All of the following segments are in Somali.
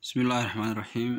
Bismillahi Raxmaani Raxiim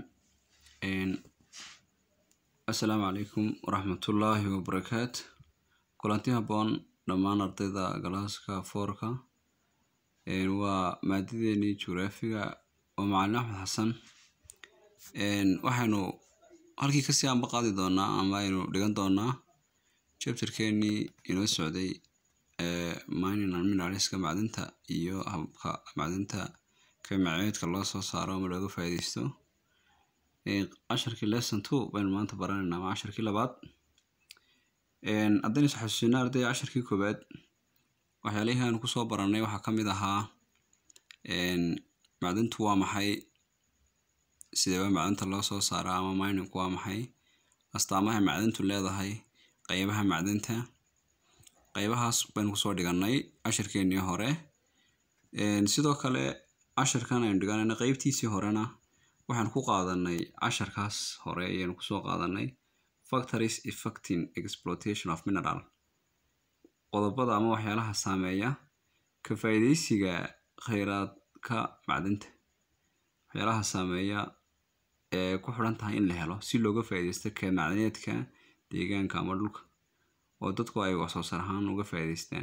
Assalaamu calaykum waraxmatullaahi wabarakaatu kulanti habboon dhammaan ardayda galaaska foorka waa maadadeenii jugraafiga oo macalin axmed xasan waxaynu halkii kasii anba qaadi doonaa ama aynu dhigan doonaa chapterkeenii inoo socday mining and mineralska macdinta iyo hababka macdinta kaymaceedka loo soo saaro ama looga faa'iideysto casharkii lesson two baynu maanta baranaynaa ama casharkii labaad haddaynu is xasuusino arday casharkii koowaad waxyaalihii aanu kusoo baranay waxaa ka mid ahaa macdintu waa maxay sideeba macdinta loo soo saaraa ama miningku waa maxay astaamaha macdintu leedahay qaybaha macdinta qaybahaas baynu kusoo dhiganay cashirkeenii hore sidoo kale casharkan aynu dhiganayna qeybtiisii horena waxaan ku qaadanay casharkaas hore ayaynu kusoo qaadanay factories effecting exploitation of mineral qodobada ama waxyaalaha saameeya ka faa'iideysiga kheyraadka macdinta waxyaalaha saameeya ee ku xidhan tahay in la helo si looga faa'iideysto ka macdaneedka deegaanka ama dhulka oo dadku ay wax soo saar ahaan uga faa'iideystaan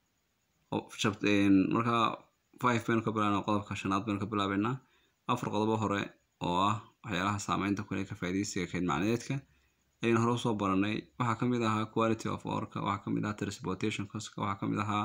marka five baynu ka bilaabnaa qodobka shanaad baynu ka bilaabeynaa afar qodobo hore oo ah waxyaalaha saameynta kule ka faa'iideysiga kayd macdaneedka ayaynu hore usoo baranay waxaa ka mid ahaa quality of orka waxaa ka mid ahaa transportation coska waxaa ka mid ahaa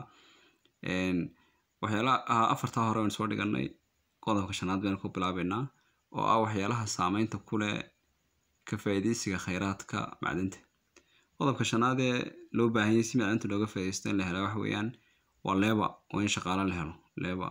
waxyaalaha afartaa hore aynu soo dhiganay qodobka shanaad baynu ku bilaabeynaa oo ah waxyaalaha saameynta kule ka faa'iideysiga kheyraadka macdinta qodobka shanaad ee loo baahanyay si macdinta looga faa'iideysto in la helo waxa weeyaan waa leba waa in shaqaale la helo leba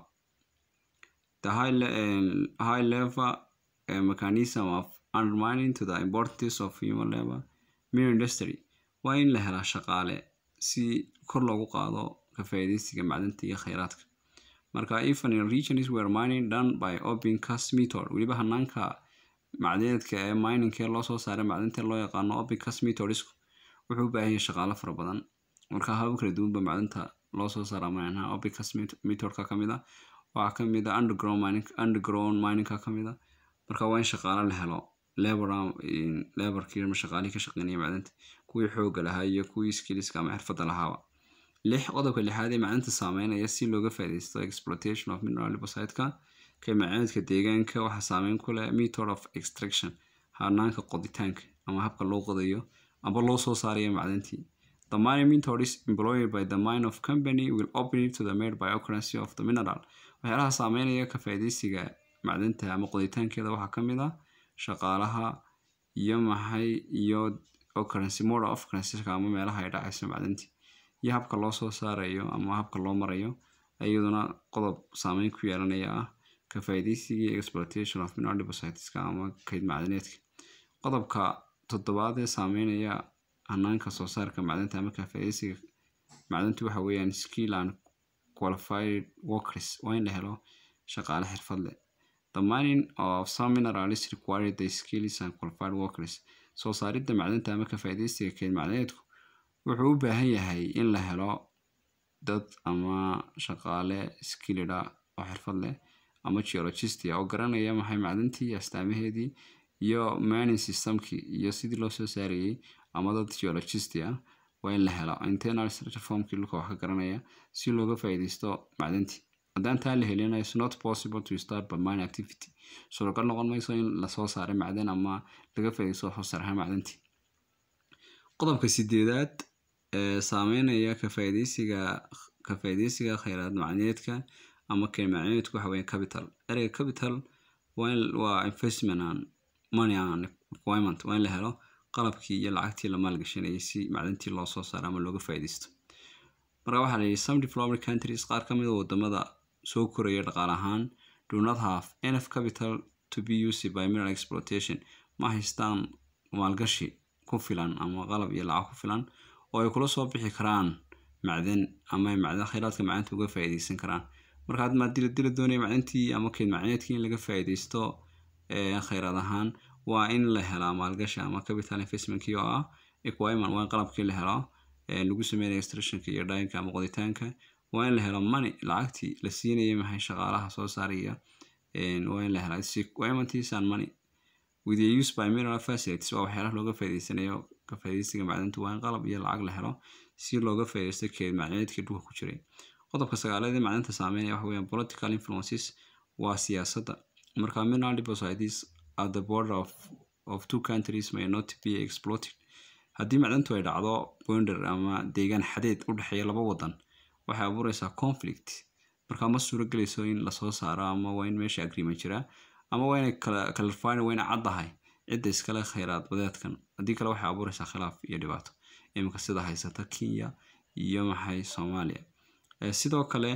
the high, uh, high level uh, mechanism of undermining to the importance of human labor min industry waa in la helaa shaqaale si kor loogu qaado ka faa'iideysiga macdinta iyo kheyraadka marka even in regions where mining done by open cast method weliba hanaanka macdaneedka ee miningkee loo soo saaray macdinta loo yaqaano open cast methodisku wuxuu u baahan yahay shaqaale fara badan marka habab kala duwanba macdinta loo soo saaraa manaha open cast methodka ka mid a waxaa ka mid a underground mining underground miningka ka mid a marka waa in shaqaale la helo labor laborkii ama shaqaalihii ka shaqeynaya macdinta kuwii xoogga lahaa iyo kuwii skillska ama xirfadda lahaaba lix qodobka lixaad ee macdinta saameynaya si looga faa'iideysto exploitation of mineral depositka kay macdinka deegaanka waxaa saameyn ku leh method of extraction hanaanka qoditaanka ama habka loo qodayo amba loo soo saarayo macdintii The mining method is employed by the mine of company will open it to the made by occurrence of the mineral. waxyaalaha saameynaya ka faa'iideysiga macdinta ama qoditaankeeda waxaa ka mid ah shaqaalaha iyo maxay iyo occurrence mode of occurrence ama meelaha ay dhacayso macdintii iyo habka loo soo saarayo ama habka loo marayo iyaduna qodob saameyn ku yeelanaya ah ka faa'iideysigii exploitation of mineral depositska ama kayd macdaneedka qodobka toddobaad ee saameynaya hanaanka soo saarka macdinta ama ka faa'iideysiga macdintu waxa weeyaan skill and qualified workers waa in la helo shaqaale xirfad leh the mining of some minerals require the skills and qualified workers soo saaridda macdinta ama ka faa'iideysiga keyd macdaneedku wuxuu u baahan yahay in la helo dad ama shaqaale skillida oo xirfad leh ama geologistia oo garanaya maxay macdintii astaamaheedii iyo mining systemkii iyo sidii loo soo saarayay ama dad geologist ah waa in la helo internal structure formkii dhulka wax ka garanaya si looga faa'iideysto macdintii haddaan taa la helina is not possible to start by mine activity suuragal noqon mayso in lasoo saaray macdan ama laga faa'iideysto wax soo saaraha macdintii qodobka sideedaad ee saameynaya ka faa'iideysiga ka faa'iideysiga kheyraad macdaneedka ama keen macdaneedku waxa weeye capital ereyga capital waa waa investment and money and requirement waa in la helo qalabkii iyo lacagtii la maalgashanayay si macdintii loo soo saaro ama looga faa'iideysto marka waxaa la yidhi some developed countries qaar ka mid a wadamada soo koraya dhaqaale ahaan do not have enough capital to be used by mineral exploitation ma haystaan maalgashi ku filan ama qalab iyo lacag ku filan oo ay kula soo bixi karaan macdan ama ay macdan kheyraadka macdinta uga faa'iideysan karaan marka had maadila dila doonaya macdintii ama keyd macdaneedkii in laga faa'iideysto kheyraad ahaan waa in la helaa maalgashi ama capital investmentkii oo ah equipment waa in qalabkii la helo lagu sameynaya extractionka iyo dhaayinka ama qoditaanka waa in la helo money lacagtii la siinayay maxay shaqaalaha soo saaraya waa in la helaa requirements and money with the use by mineral facilities waa waxyaalaha looga faa'iideysanayo ka faa'iideysiga macdanta waa in qalab iyo lacag la helo si looga faa'iideysto keed macdanaedkii dhulka ku jiray qodobka sagaaleed ee macdanta saameynaya waxa weeyaan political influences waa siyaasadda marka mineral deposits at the border of, of two countries may not be exploited haddii macdantu ay dhacdo bonder ama deegaan xadeed u dhexeeya laba wadan waxay abuureysaa conflict marka ma suuro gelayso in lasoo saaro ama waa in meesha agreement jira ama waa inay clarifyn waa inay caddahay cidda iskale khayraad badeedkan haddii kale waxay abuureysaa khilaaf iyo dhibaato iminka sida haysata kenya iyo maxay soomaaliya sidoo kale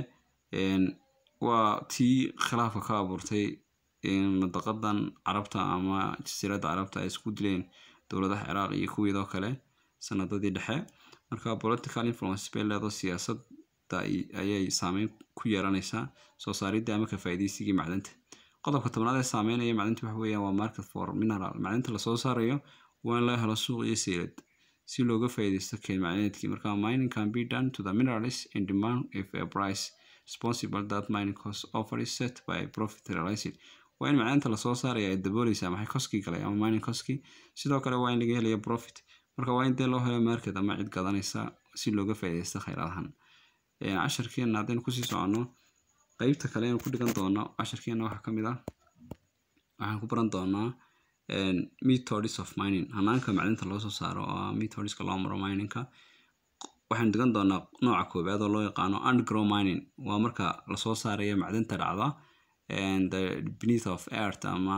waa tii khilaafka ka abuurtay madaqadan carabta ama jasiiradda carabta ay isku dileen dowladaha ciraaq iyo kuwiidoo kale sanadadii dhexe marka political influence bay leedo siyaasadda ayay saameyn ku yeelanaysaa soo saaridda ama ka faa'iideysigii macdanta qodobka tobnaad ee saameynaya macdanta waxa weeyaan waa market for mineral macdanta lasoo saarayo waa in laga helo suuq iyo seylad si looga faa'iideysto keed macdaneedkii marka mining can be done to the minerals in demand if a price responsible that mining cost offer is set by profit realized waa in macdanta lasoo saaraya ay dabooleysaa maxay koskii galay ama mining koskii sidoo kale waa in laga helaya profit marka waa in dee loo helo market ama cid gadanaysa si looga faa'iideysto khayraadahan casharkeena haddaynu kusii soconno qeybta kale aynu ku dhigan doono casharkeena waxaa ka mid ah waxaan ku baran doonaa methods of mining hanaanka macdinta loo soo saaro oo ah methodska loo maro miningka waxaynu dhigan doonaa nooca koowaad oo loo yaqaano underground mining waa marka lasoo saarayo macdinta dhacda the beneath of earth ama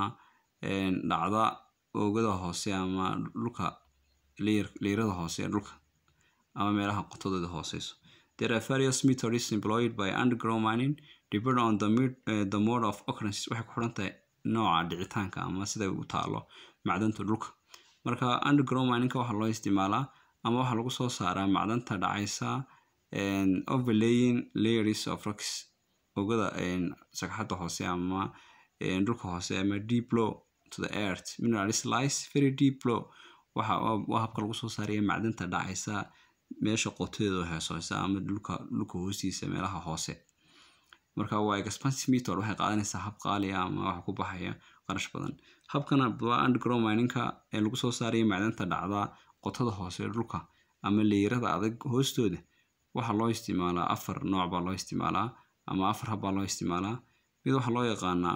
dhacda oogada hoose ama dhulka leyrada hoose ee dhulka ama meelaha qotadooda hooseyso There are various methods employed by underground mining depending on the, uh, the mode of occurrence waxay ku xiran tahay nooca dhicitaanka ama sida u taalo macdanta dhulka marka underground miningka waxaa loo isticmaalaa ama waxaa lagu soo saaraa macdanta dhacaysa overlaying layers of rocks ogada sagxadda hoose ama dhulka hoose ama deep low to the earth minerals lies very deep low waxa waa habka lagu soo saaraya macdanta dhacaysa meesha qotadeeda heesoosa ama dhulka dhulka hoostiisa meelaha hoose marka waa expansive method waxay qaadanaysaa hab qaali ah ama waxa ku baxaya qarash badan habkana waa underground miningka ee lagu soo saaraya macdanta dhacda qotada hoose dhulka ama leyrada adag hoostooda waxaa loo isticmaalaa afar nooc baa loo isticmaalaa ama afar hab baa loo isticmaalaa mid waxaa loo yaqaanaa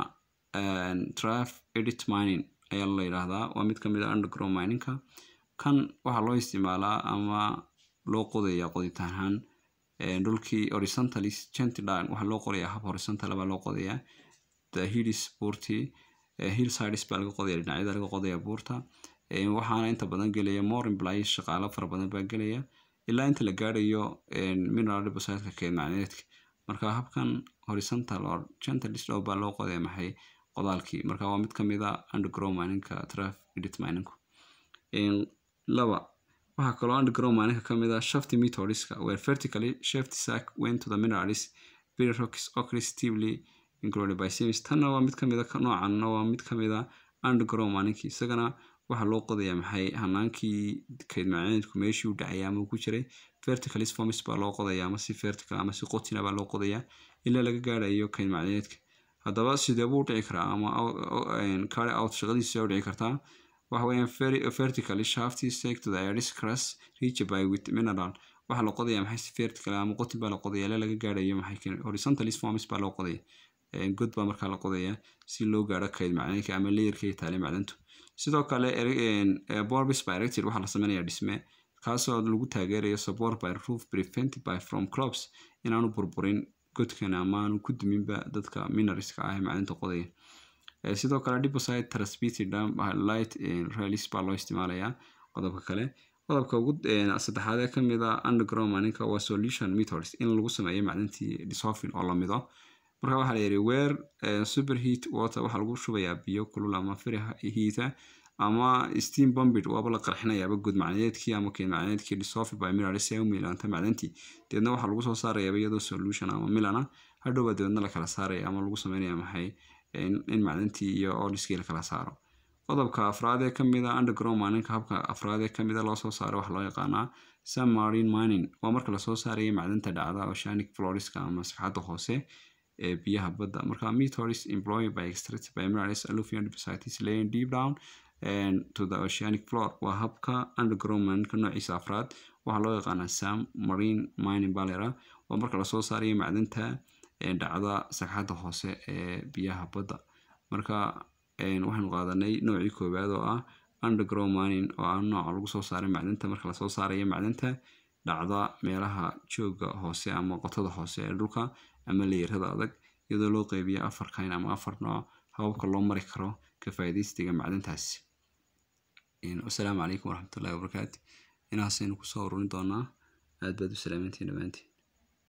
traf edit mining ayaa la yidhaahdaa waa mid kamid a underground miningka kan waxaa loo isticmaalaa ama loo qodaya qoditaan ahaan dhulkii horizontalis gentidine waxaa loo qorayaa hab horizontal baa loo qodayaa the hills buurtii hill sides baa laga qodaya dhinacyada laga qodaya buurta waxaana inta badan gelaya more employees shaqaalo fara badan baa gelaya ilaa inta la gaarayo mineral depositka keed macneedka marka habkan horizontal or gentalis dhow baa loo qodaya maxay qodaalkii marka waa mid kamid a underground miningka traf edit miningku laba waxaa kaloo underground maalinka ka mid ah shafty methodska where vertically shaft sack went to the minerals very rocks occasionally included by seams tanna waa mid kamid a noocanna waa mid kamid a underground maalinkii isagana waxaa loo qodayaa maxay hanaankii kayd macneedku meeshii u dhacaya ama uu ku jiray verticalis formis baa loo qodaya ama si vertical ama si qotina baa loo qodayaa ilaa laga gaarayo kayd macneedka haddaba sidee buu dhici karaa ama carry out shaqadiisa u dhici kartaa waxa weeyaan vertically shafty stake to the iris crust reached by with mineral waxaa la qodaya maxay si vertical ama qotin baa la qodaya ilaa laga gaarayo maxay horizontalis formis baa loo qodaya god baa markaa la qodaya si loo gaaro kayd macdanka ama layerka taale macdantu sidoo kale borbis by erected waxaa la sameynaya dhisme kaasoo lagu taageerayo support by roof prevented by from crops inaanu burburin godkan ama aanu ku duminba dadka mineralska ah ee macdanta qodaya sidoo kale deposit transmitted light release baa loo isticmaalayaa qodobka kale qodobka ugu saddexaad ee kamid a underground maninka waa solution methods in lagu sameeyo macdantii dissolving oo lamido marka waxaa la yidhi weer superheat water waxaa lagu shubayaa biyo kulul ama firi heata ama steam bombid waaba la qarxinayaaba guud macnadeedkii ama keen macnadeedkii dissolved by minerals ee u miilanta macdantii deedna waxaa lagu soo saarayaaba iyadoo solution ama milana hadhowba deedna la kala saaraya ama lagu sameynaya maxay in macdantii iyo oliskii la kala saaro qodobka afraad ee kamid a underground mininka habka afraad ee kamid a loo soo saaro waxaa loo yaqaanaa submarine mining waa marka lasoo saaraya macdanta dhacda oceanic floriska ama sagxadda hoose ee biyaha badda marka methods employed by extracted by minerals alluvium deposits laying deep down and to the oceanic floor waa habka underground mininka noociisa afraad waxaa loo yaqaanaa sam marine mining balera waa marka lasoo saarayo macdanta dhacda sagxadda hoose ee biyaha badda marka waxaynu qaadanay noocii koowaad oo ah underground mining oo ah nooca lagu soo saaray macdanta marka lasoo saarayo macdanta dhacda meelaha jooga hoose ama qotada hoose ee dhulka ama leerada adag iyadoo loo qeybiyo afar kayn ama afar nooc hababka loo mari karo ka faa'iidaystiga macdantaasi wasalaamu calaykum waraxmatullahi wabarakaatu inaasaynu kusoo ururin doonaa aad baad u salaamantiin dhammaantiin